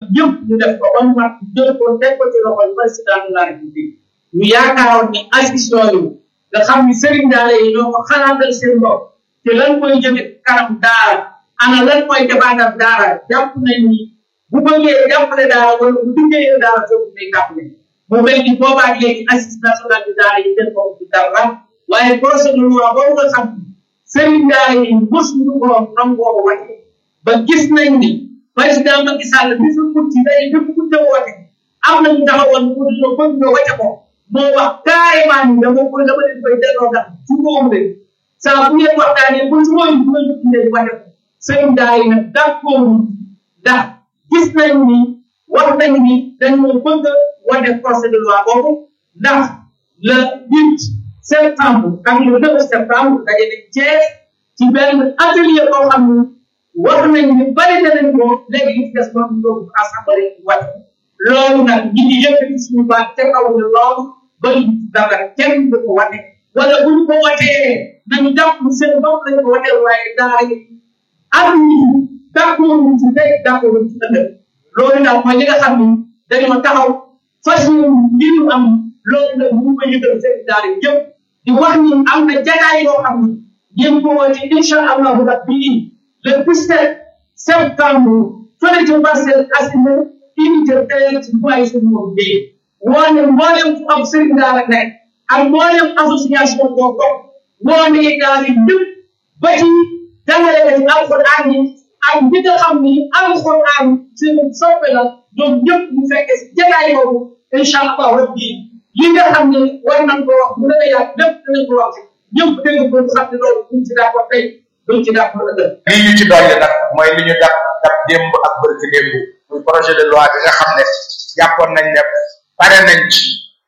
yëpp ñu def ko ba mu mat jël ko teg ko ci loxol président de la république ñu yaakaaroon ni assis yooyu nga xam ni sëriñ daara yi ñoo ko xalaatal seen bopp te lan mooy jëme kanam daara ana lan mooy defaatal daara jàpp nañ ni bu bëggee jàppale daara wala bu liggéeyee daara foofu day jàppale mu mel ni boobaa léegi assise nationale de daara yi kenn ko dara waaye projet de loi boobu nga xam ni sëriñ daara yi mos ñu ko nangoo wate ba gis nañ ni président Macky Sall bi fi mut ci day bi mu te woote am nañu taxawoon pour ñu bëgg nga wate ko moo wax carrément ni dama koy dama leen koy delloo ndax ci moom de saa bu ngeen waxtaanee ba ci mooy bu ngeen tuddee wate ko sëriñ daara yi nag d'accord ndax gis nañ ni wax nañ ni dañoo bëgg a wane projet de loi boobu ndax le huit septembre ak le deux septembre daje nañ Thiès ci benn atelier boo xam ni wax nañ ni bari na nañ ko léegi li ci des moom ñu yóbbu assemblée wàcc loolu nag ñi ngi yëkkati suñu baat te kaw ne loolu bari dara kenn du ko wane wala bu ñu ko watee nañu jàpp seen bopp lañu ko watee waaye daara yi am ñi d'accord ñu ci tey d'accord ñu ci ëllëg loolu nag mooy li nga xam ni dañoo taxaw fas ñu li ñu am loolu nag ñu ko yëgal seen daara yëpp di wax ni am na jataay yoo xam ni ngeen ko woote incha allahu rabbi le 17 septembre fële ci Parcelles Assainies unité tey ci mooy suñu moom bi woone mboolem fu am sëriñ daara nekk ak mboolem association boo ko woone daara yëpp ba ci jàngale ci alxuraan yi ak ñi nga xam ni alxuraan seen soppe la ñoom ñëpp ñu fekkee si jataay boobu incha allah rabbi li nga xam ne war nañ ko wax bu la yàgg lépp dinañ ko wax ñëpp dégg ko xam ne loolu buñ ci d'accord tey duñ ci d'accord ëllëg lii ñu ci dolli nag mooy li ñu dab dab démb ak bërki démb muy projet de loi bi nga xam ne jàppoon nañ ne pare nañ ci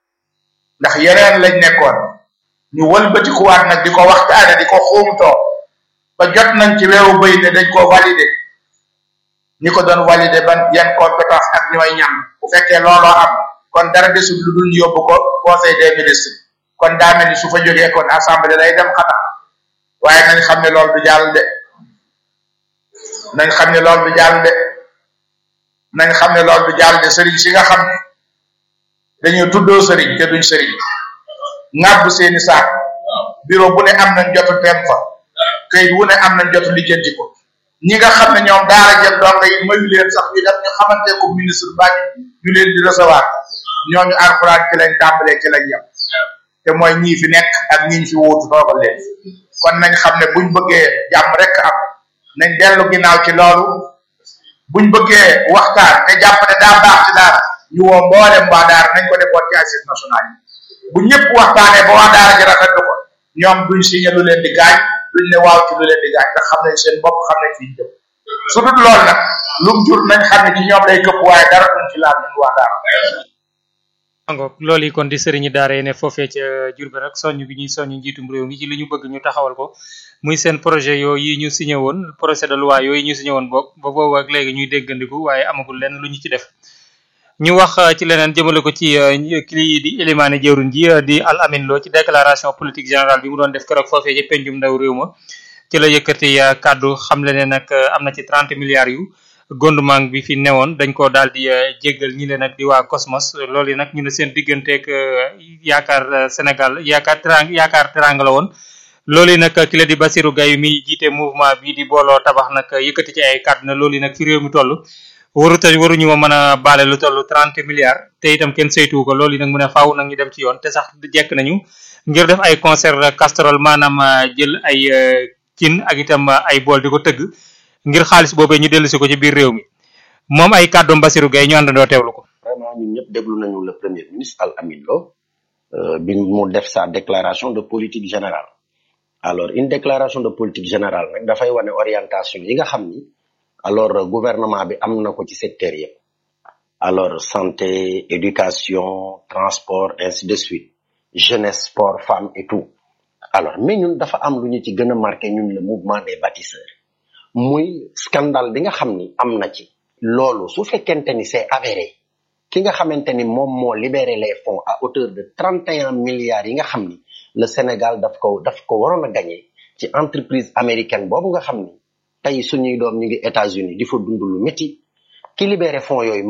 ndax yeneen lañ nekkoon ñu wëlbatikuwaat nag di ko waxtaane di ko xuumtoo ba jot nañ ci weeru bëy ne dañ koo validé ñi ko doon validé ban yan compétence ak ñooy ñam bu fekkee looloo am kon dara desul lu dul ñu yóbbu ko conseil des ministres kon daa mel ni su fa jógee kon assemblée lay dem xanaa waaye nañ xam ne loolu du jàll de nañ xam ne loolu du jàll de nañ xam ne loolu du jàll de sëriñ si nga xam ne dañoo tuddoo sëriñ te duñ sëriñ ŋàbb seeni saak bureau bu ne am nañ jotu dem fa këyit wu ne am nañ jotu lijjanti ko ñi nga xam ne ñoom daara jël donga yi mayu leen sax ñu def ñu xamante ko ministre baa ñu leen di recevoir ñooñu alxuraan ci lañ tàmbalee ci lañ yem te mooy ñii fi nekk ak ñiñ fi wuutu toogal leen kon nañ xam ne buñ bëggee jàmm rek am nañ dellu ginnaaw ci loolu buñ bëggee waxtaan te jàpp ne daa baax ci daara ñu woo mboolem waa daara nañ ko defoon ci assise nationale yi bu ñëpp waxtaanee ba waa daara ji rafetlu ko ñoom duñ signé lu leen di gaañ duñ ne waaw ci lu leen di gaañ ndax xam nañ seen bopp xam nañ fi ñu jëm su dul loolu nag lum jur nañ xam ne ci ñoom lay këpp waaye dara duñ ci laal ñun waa daara angook loolu yi kon di sëriñi daara yi ne foofee ca Jurbel rek soññ bi ñuy soññ njiitum réew mi ci li ñu bëgg ñu taxawal ko muy seen projet yooyu yi ñu signé woon projet de loi yooyu ñu signé woon boog ba boobu ak léegi ñuy déggandiku waaye amagul lenn lu ñu ci def ñu wax ci leneen jëmale ko ci kii di élimaane jëwriñ ji di Al Amin Lo ci déclaration politique générale bi mu doon def keroog foofee ci pencum ndaw réew ma ci la yëkkati kàddu xam le ne nag am na ci 30 milliards yu gouvernement bi fi newoon dañ ko daal di jéggal ñi leen nag di waa Cosmos loolu yi nag ñu ne seen digganteeg yaakaar Sénégal yaakaar terang yaakaar teranga la woon loolu yi nag ki la di Basirou Gaye mi jiite mouvement bi di booloo tabax nag yëkkati ci ay kàddu na loolu yi nag fi réew mi toll waruta waruñu ma mën a baale lu toll 30 milliards te itam kenn saytuwu ko loolu yi nag mu ne faaw nag ñu dem ci yoon te sax jekk nañu ngir def ay concert casserole maanaam jël ay cin ak itam ay bool di ko tëgg ngir xaalis boobee ñu dellusi ko ci biir réew mi moom ay kàddoom Basirou Gaye ñu àndandoo teewlu ko. vraiment ñun ñëpp déglu nañu le premier ministre Al Amin Lo bi mu def sa déclaration de politique générale alors une déclaration de politique générale nag dafay wane orientation yi nga xam ni alors gouvernement bi am na ko ci secteur yëpp alors santé éducation transport ainsi de suite jeunesse sport femme et tout alors mais ñun dafa am lu ñu ci gën a marqué ñun le mouvement des bâtisseurs muy scandale bi nga xam ni am na ci loolu su fekkente ni c'est avéré ki nga xamante ni moom moo libéré les fonds à hauteur de 31 milliards yi nga xam ni le Sénégal daf ko daf ko waroon a gagné ci entreprise américaine boobu nga xam ni tey suñuy doom ñu ngi États-Unis di fa dund lu métti ki libéré fonds yooyu